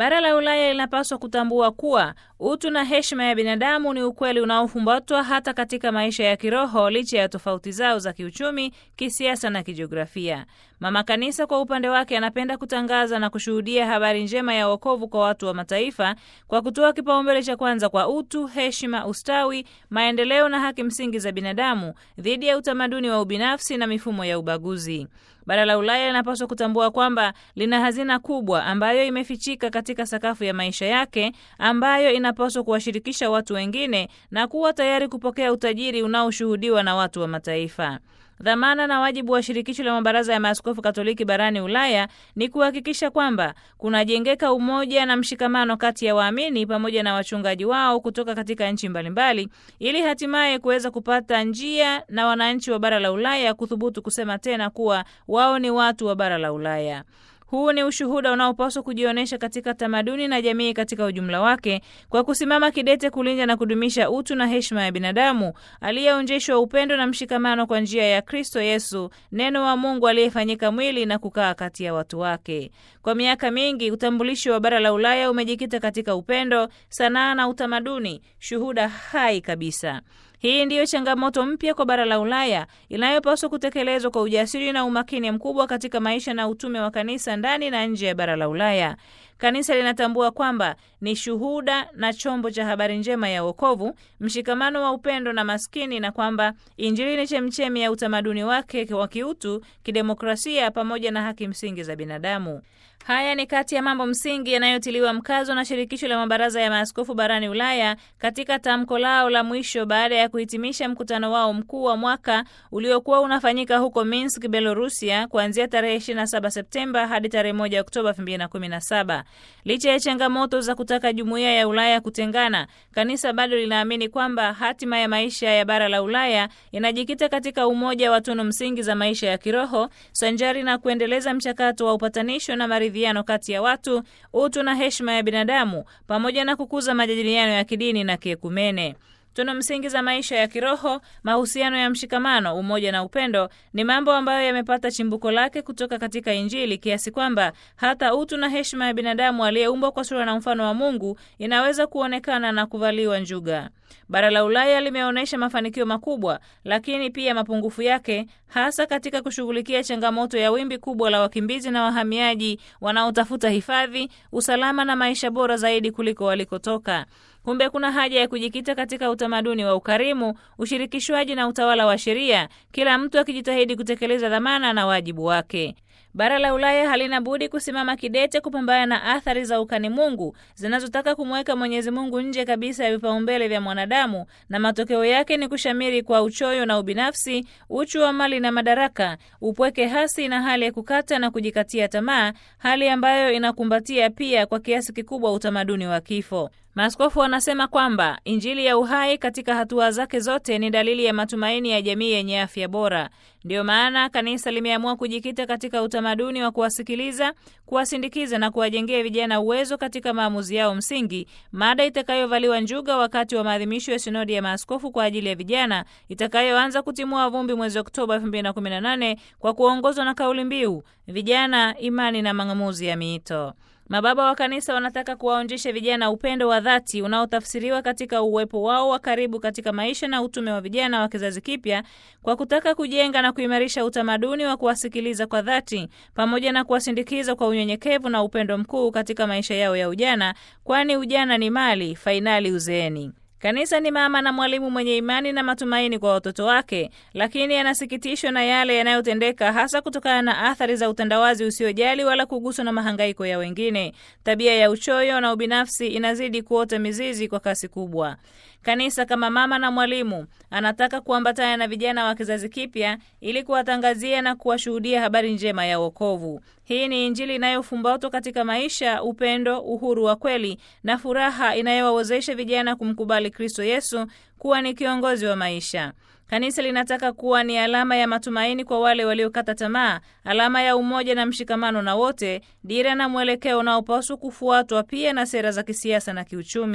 Bara la Ulaya linapaswa kutambua kuwa utu na heshima ya binadamu ni ukweli unaofumbatwa hata katika maisha ya kiroho licha ya tofauti zao za kiuchumi, kisiasa na kijiografia. Mama Kanisa kwa upande wake anapenda kutangaza na kushuhudia habari njema ya wokovu kwa watu wa mataifa kwa kutoa kipaumbele cha kwanza kwa utu, heshima, ustawi, maendeleo na haki msingi za binadamu dhidi ya utamaduni wa ubinafsi na mifumo ya ubaguzi. Bara la Ulaya linapaswa kutambua kwamba lina hazina kubwa ambayo imefichika katika sakafu ya maisha yake, ambayo inapaswa kuwashirikisha watu wengine na kuwa tayari kupokea utajiri unaoshuhudiwa na watu wa mataifa. Dhamana na wajibu wa shirikisho la mabaraza ya maaskofu Katoliki barani Ulaya ni kuhakikisha kwamba kunajengeka umoja na mshikamano kati ya waamini pamoja na wachungaji wao kutoka katika nchi mbalimbali, ili hatimaye kuweza kupata njia na wananchi wa bara la Ulaya kuthubutu kusema tena kuwa wao ni watu wa bara la Ulaya. Huu ni ushuhuda unaopaswa kujionyesha katika tamaduni na jamii katika ujumla wake, kwa kusimama kidete kulinda na kudumisha utu na heshima ya binadamu aliyeonjeshwa upendo na mshikamano kwa njia ya Kristo Yesu, neno wa Mungu aliyefanyika mwili na kukaa kati ya watu wake. Kwa miaka mingi, utambulisho wa bara la Ulaya umejikita katika upendo, sanaa na utamaduni, shuhuda hai kabisa. Hii ndiyo changamoto mpya kwa bara la Ulaya inayopaswa kutekelezwa kwa ujasiri na umakini mkubwa katika maisha na utume wa kanisa ndani na nje ya bara la Ulaya. Kanisa linatambua kwamba ni shuhuda na chombo cha habari njema ya wokovu, mshikamano wa upendo na maskini, na kwamba Injili ni chemchemi ya utamaduni wake wa kiutu, kidemokrasia pamoja na haki msingi za binadamu. Haya ni kati ya mambo msingi yanayotiliwa mkazo na shirikisho la mabaraza ya maaskofu barani Ulaya katika tamko lao la mwisho baada ya kuhitimisha mkutano wao mkuu wa mwaka uliokuwa unafanyika huko Minsk, Belorusia, kuanzia tarehe 27 Septemba hadi tarehe 1 Oktoba 2017. Licha ya changamoto za kutaka jumuiya ya Ulaya kutengana, kanisa bado linaamini kwamba hatima ya maisha ya bara la Ulaya inajikita katika umoja wa tunu msingi za maisha ya kiroho sanjari na kuendeleza mchakato wa upatanisho na maridhiano kati ya watu, utu na heshima ya binadamu, pamoja na kukuza majadiliano ya kidini na kiekumene. Tunu msingi za maisha ya kiroho, mahusiano ya mshikamano, umoja na upendo ni mambo ambayo yamepata chimbuko lake kutoka katika Injili, kiasi kwamba hata utu na heshima ya binadamu aliyeumbwa kwa sura na mfano wa Mungu inaweza kuonekana na kuvaliwa njuga. Bara la Ulaya limeonyesha mafanikio makubwa, lakini pia mapungufu yake, hasa katika kushughulikia changamoto ya wimbi kubwa la wakimbizi na wahamiaji wanaotafuta hifadhi, usalama na maisha bora zaidi kuliko walikotoka. Kumbe kuna haja ya kujikita katika utamaduni wa ukarimu, ushirikishwaji na utawala wa sheria, kila mtu akijitahidi kutekeleza dhamana na wajibu wake. Bara la Ulaya halina budi kusimama kidete kupambana na athari za ukani Mungu zinazotaka kumweka Mwenyezi Mungu nje kabisa ya vipaumbele vya mwanadamu, na matokeo yake ni kushamiri kwa uchoyo na ubinafsi, uchu wa mali na madaraka, upweke hasi na hali ya kukata na kujikatia tamaa, hali ambayo inakumbatia pia kwa kiasi kikubwa utamaduni wa kifo. Maaskofu wanasema kwamba Injili ya uhai katika hatua zake zote ni dalili ya matumaini ya jamii yenye afya bora. Ndiyo maana kanisa limeamua kujikita katika utamaduni wa kuwasikiliza, kuwasindikiza na kuwajengea vijana uwezo katika maamuzi yao msingi, mada itakayovaliwa njuga wakati wa maadhimisho ya sinodi ya maaskofu kwa ajili ya vijana itakayoanza kutimua vumbi mwezi Oktoba 2018 kwa kuongozwa na kauli mbiu vijana, imani na mang'amuzi ya miito. Mababa wa kanisa wanataka kuwaonjesha vijana upendo wa dhati unaotafsiriwa katika uwepo wao wa karibu katika maisha na utume wa vijana wa kizazi kipya kwa kutaka kujenga na kuimarisha utamaduni wa kuwasikiliza kwa dhati pamoja na kuwasindikiza kwa unyenyekevu na upendo mkuu katika maisha yao ya ujana, kwani ujana ni mali, fainali uzeeni. Kanisa ni mama na mwalimu mwenye imani na matumaini kwa watoto wake, lakini anasikitishwa na yale yanayotendeka, hasa kutokana na athari za utandawazi usiojali wala kuguswa na mahangaiko ya wengine. Tabia ya uchoyo na ubinafsi inazidi kuota mizizi kwa kasi kubwa. Kanisa kama mama na mwalimu anataka kuambatana na vijana wa kizazi kipya ili kuwatangazia na kuwashuhudia habari njema ya wokovu. Hii ni Injili inayofumbatwa katika maisha, upendo, uhuru wa kweli na furaha inayowawezesha vijana kumkubali Kristo Yesu kuwa ni kiongozi wa maisha. Kanisa linataka kuwa ni alama ya matumaini kwa wale waliokata tamaa, alama ya umoja na mshikamano na wote, dira na mwelekeo unaopaswa kufuatwa pia na sera za kisiasa na kiuchumi.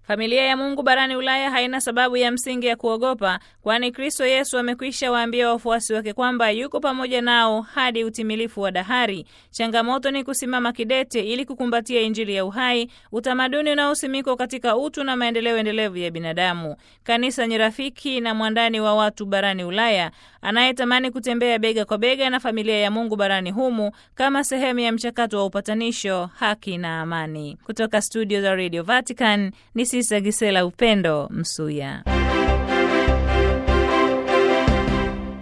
Familia ya Mungu barani Ulaya haina sababu ya msingi ya kuogopa, kwani Kristo Yesu amekwisha waambia wafuasi wake kwamba yuko pamoja nao hadi utimilifu wa dahari. Changamoto ni kusimama kidete ili kukumbatia Injili ya uhai, utamaduni unaosimikwa katika utu na maendeleo endelevu ya binadamu. Kanisa ni rafiki na mwandani wa watu barani Ulaya anayetamani kutembea bega kwa bega na familia ya Mungu barani humu kama sehemu ya mchakato wa upatanisho, haki na amani. Kutoka studio za Radio Vatican ni Sisa Gisela Upendo Msuya.